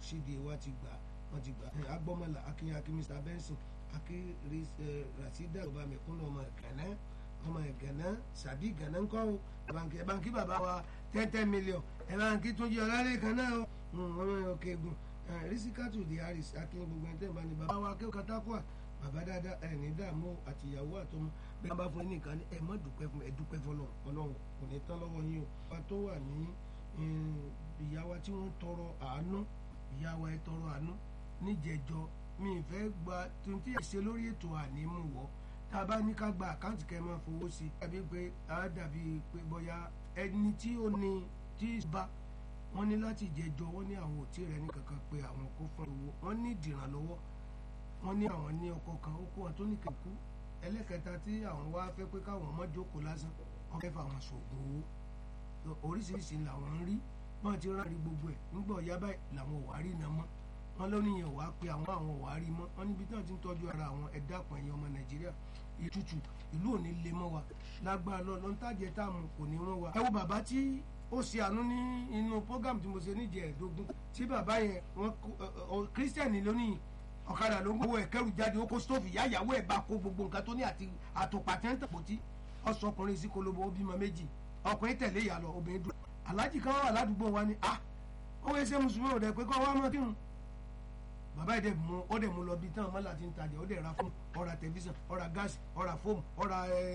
cda wa ti gbà wọ́n ti gbà agbọ́mọlà akínyìn akí mr benson akí rasida ọba mẹ̀kúnnù ọmọ gànà ọmọ gànà sàbí gànà ńkọ́ o ẹ̀bànkì ẹ̀bànkì bàbá wa ten ten million ẹ̀bànkì tún jẹ́ ọ̀làlẹ̀ kan náà o ọmọ òkè egun rísíkàtù di harris akínyìn gbogbo ẹ̀ tẹ́ ẹ̀ bá ní bàbá wa akẹ́kọ̀ọ́ katakua bàbá dáadáa ẹ̀ ní dààmú àtìyàwó àtọmọ bí wọ́n bá fún yín nìkan ẹ̀ mọ́ dúpẹ́ fún ẹ̀ dúpẹ́ fọlọ́ ọlọ́run kò ní tán lọ́wọ́ yín o wọ́n tó wà ní ìyá wa tí wọ́n tọrọ àánú ìyá wa ẹ tọrọ àánú níjẹjọ mi ì fẹ́ gba tuntun ẹ̀ ṣe lórí ètò ànímú wọ́ tá a bá ní ká gba àkáǹtì kẹ́ ẹ máa fowó sí i tàbí pé a dàbí pé bóyá ẹni tí ó ní tí bá wọ́n ní láti jẹjọ wọ́n ní àwọn òtí rẹ̀ ní kankan pé àwọn kó fún owó wọ́n ní ìdìrànlọ́wọ́ wọ́n ní àwọn ní ọkọ̀ kan ó kó wọn tó ní kẹ̀kú ẹlẹ́kẹta tí àwọn wá fẹ́ pé káwọn ọmọ jókòó lásán wọ́n fẹ́ fà wọn sògùn owó oríṣiríṣi làwọn ń rí wọ́n ti rárí gbogbo ẹ̀ nígbà ọ̀yá báyìí làwọn ò wá rí iná mọ́ wọ́n lóníyàn wá pé àwọn àwọn ò wá rí mọ́ wọ́n níbi tí wọ́n ti ń tọ́jú ara àwọn ẹ̀dá àpọ̀ ẹ̀yìn ọmọ nàìjíríà ìtutù ìlú òní lè mọ́ wa lágbára lọ lọ́ntàjẹ́ táàmù kò ní wọ́n wa. ẹ wo bàbá tí ó ṣe àánú ní inú program tí mo ṣe níjẹ̀ ẹ̀ẹ́dógún tí bàbá yẹn wọ́n kírísítẹ̀nì lónìí ọ̀kadà ló ń gbowó ẹ̀kẹ́rù jáde ó kó stóòfù ìyá ìyàwó ẹ̀ bá kó gbogbo nǹkan tó ní àti àtòpà tí wọ́n ń tàpótí ọ̀sọ̀kùnrin sí kolobo ó bímọ méjì ọkùnrin tẹ̀lé ìyá lọ obìnrin dùn aláàjì kan wà ládùúgbò wa ni ah ó wẹ́ sẹ́ mùsùlùmí ò dẹ̀ pé kọ́ wá mọ́ kírun bàbá yìí dẹ̀ mú ó dẹ̀ mú lọ bí tán mọ́lá ti ń tajà ó dẹ̀ ra fún ọ̀rà tẹlifíṣàn ọ̀rà gáàsì ọ̀rà fóòmù ọ̀rà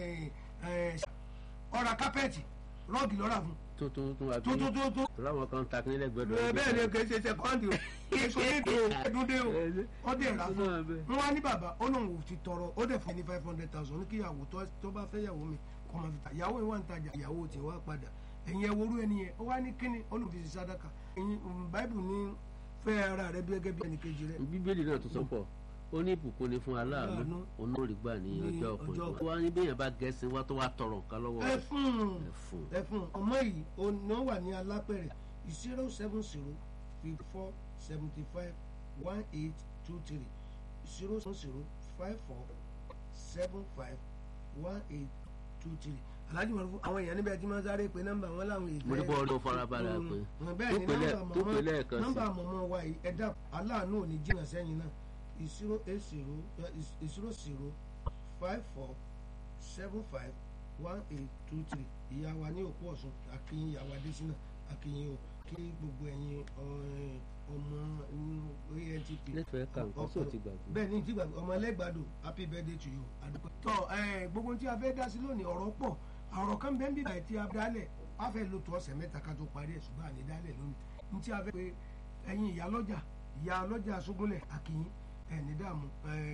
ọ̀rà kápẹ́ẹ̀tì rọ́ọ̀gì lọ́ra fún. tó tó tó àbí tó tó tó tó. láwọn kan ta kínílẹ̀ gbẹdọ̀. bẹ́ẹ̀ ni kì í ṣe sẹ́kọ́ndì o kì í ṣe ètò ẹ̀dúndé o ó dẹ̀ ra fún un wọ́n á ní bàbá ó lóun ò ti tọrọ ó dẹ̀ fún ní five hundred thousand ní kíyàwó tó bá fẹ́ yàwó mi kọ́ máa fi ta ìyàwó yìí wà ń tajà ìyàwó tiẹ̀ wá padà ẹ̀yin ẹ̀wòrú ẹni yẹn ó wá ní kíni olùfisì sádàkà ẹ̀yin báìbù ní fẹ́ ara rẹ bí gẹ́gẹ́ bí ẹnì kejì rẹ. bíbélì náà tó sọ pọ̀ ó ní ìbùkún ni fún aláàánú onóòrì gbà ní ọjọ́ ọkùnrin wá ní bẹ́yẹn bá gẹ̀ẹ́sì wá tó wá tọrọ nǹkan lọ́wọ́ ẹ fún ẹ fún ọmọ yìí ọ̀nà wà ní alápẹ̀rẹ̀ zero seven zero fifty four seventy five one eight two three zero seven zero five four seven five one eight two three alhaji marufu àwọn èèyàn níbẹ̀ tí wọ́n sáré pé nọ́mbà wọn làwọn èèyàn. mo ní bọ́ọ̀lù ló farabalẹ̀ pé tó pè lẹ́ẹ̀kan sí. nọ́mbà mọ̀mọ́ wa yìí ẹ̀dá aláàánú ò ní jìnnà sẹ́yìn náà zero eight zero zero zero five four seven five one eight two three ìyá wa ní òkú ọ̀sùn akínyìn ìyá wa désínà akínyìn o kí gbogbo ẹ̀yin ọmọ antp. lẹ́fẹ̀ẹ́ kà nǹkan sí òtí gbàgbé. bẹ́ẹ̀ ni ti gbàgbé ọmọ ẹlẹ́gbàdo happy birthday to you àdúgbò. tọ́ gbogbo tí a fẹ́ dá sí lónìí ọ̀rọ̀ pọ̀ ọ̀rọ̀ kan bẹ́ẹ̀ ń bíbá ẹ̀ tí a dálẹ̀ a fẹ́ lo tó ọ̀sẹ̀ mẹ́ta ká tó parí ẹ̀ ṣùgbọ́n àní dálẹ̀ lónìí ní tí a fẹ́ pé ẹ̀yin ìyá lọ́jà ìyá lọ́jà sógúnlẹ̀ àkìyìn ẹni dààmú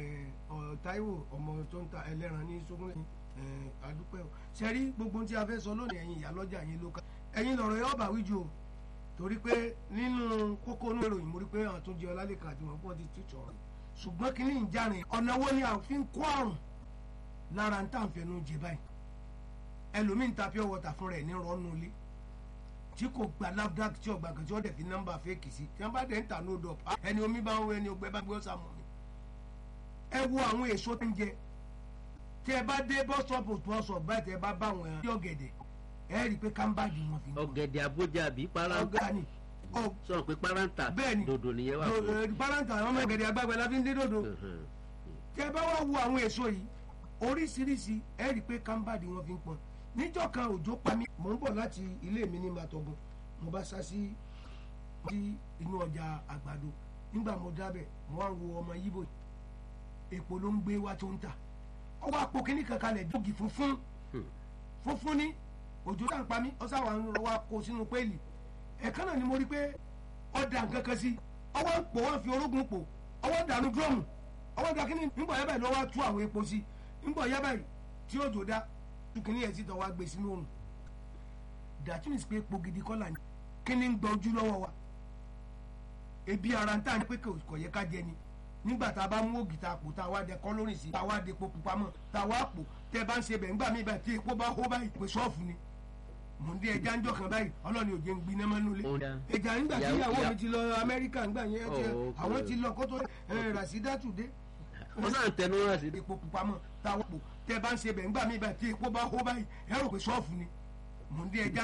Táíwò ọmọ tó ń ta ẹlẹ́ran ní sógúnlẹ̀ àdúpẹ́ o sẹ́rí gbogbo tí a fẹ́ sọ lónìí ẹ̀yin ìyá lọ́jà yín ló ká ẹ̀yin lọ̀rọ̀ yóò bá wíjú o torí pé nínú kókó inú ìròyìn mo rí pé àwọn tó ń jẹ ọlálẹ́kà àti wọn pọ́n ti tìtọ̀ ọ̀rọ̀ ṣùgbọ́n kí ní ìjárin ọ̀nà wo ni a fi ń kó àrùn lára ń tà ń fẹnu jẹ báyìí ẹlòmíín ta pure water fún rẹ̀ ní rọ́nù ilé tí kò gba nafdac tí ọgbà kan tí wọ́n dẹ̀ fi nọ́mbà fẹ́ẹ̀kì sí tí wọ́n bá dẹ̀ ń ta no dop ẹni omi bá ń wọ ẹni ọgbẹ́ bá gbé ọ̀sà mọ̀ mi. ẹ wo àwọn èso tó ń jẹ tí ẹ bá dé bọ́sọ̀pù bọ́sọ̀pù báyìí tí ẹ bá bá àwọn ẹran tí ọ̀gẹ̀dẹ̀ ẹ rí i pé kámbáàgì wọn fi ń bọ̀. ọ̀gẹ̀dẹ̀ abójà àbí paranta ọ̀gẹ̀dẹ̀ sọ̀rọ̀ pé paranta bẹ́ẹ̀ni dòdò nìyẹn wà fún. paranta àwọn ọmọ ọ̀gẹ̀dẹ̀ àgbàgbẹ́ la fi ń dé dòdò tí ẹ bá wá wo àwọn èso yìí oríṣiríṣi ẹ rí i pé kámbáàgì wọn fi ń pọn níjọ́ kan òjò pa mí mò ń bọ̀ láti ilé mi ní màtọ̀gùn mo bá sá sí inú ọjà àgbàdo nígbà mo dábẹ̀ mo wá ń wo ọmọ yíbò èpò ló ń gbé wá tó ń tà ọwọ́ àpò kínní kankan lẹ̀ dógì funfun funfun ní òjò tá à ń pa mí ọ̀sán àwọn arúgbó wa kó sínú péèlì ẹ̀kan náà ni mo rí pé ọ̀dà nǹkan kan sí ọwọ́ ń pò wọ́n fi orógùn pò ọwọ́ dànù dúrọ́mù ọwọ́ dà kínní nígbà yẹ́ báyìí lọ́wọ́ tú àwọn epo sí nígbà yẹ́ báyìí tí òjò dá tukini ẹ̀ sì tọ́ wa gbé sínú òrùn that means pé epo gidi kọ́ là ní kí ni ń gba ojú lọ́wọ́ wa ebi ara ń tà ní pé kò yẹ ká jẹ ni nígbà tá a bá mú ògì tá a pò tá a wá dẹ kọ́lórìn sí tá a wá dẹ epo pupa mọ́ tá a wá pò tẹ́ bá ń ṣe bẹ̀ ńgbà mí báyìí tí epo bá hó báyìí pé ṣọ́ọ̀fù ni mò ń dé ẹja ńjọ kan báyìí ọlọ́ni òjò ń gbiná mọ́ nulẹ̀ ẹja nígbà tí ìyàwó mi ti lọ Amẹ́ríkà ńgbà yẹn àwọn ti lọ kótó Rasidatu dé wọn náà tẹnu wá sí. epo pupa mọ́ tá a wá pò tẹ́ bá ń ṣe bẹ̀ ńgbà mí báyìí tí epo bá hó báyìí ẹ rò pé ṣọ́ọ̀fù ni mò ń dé ẹja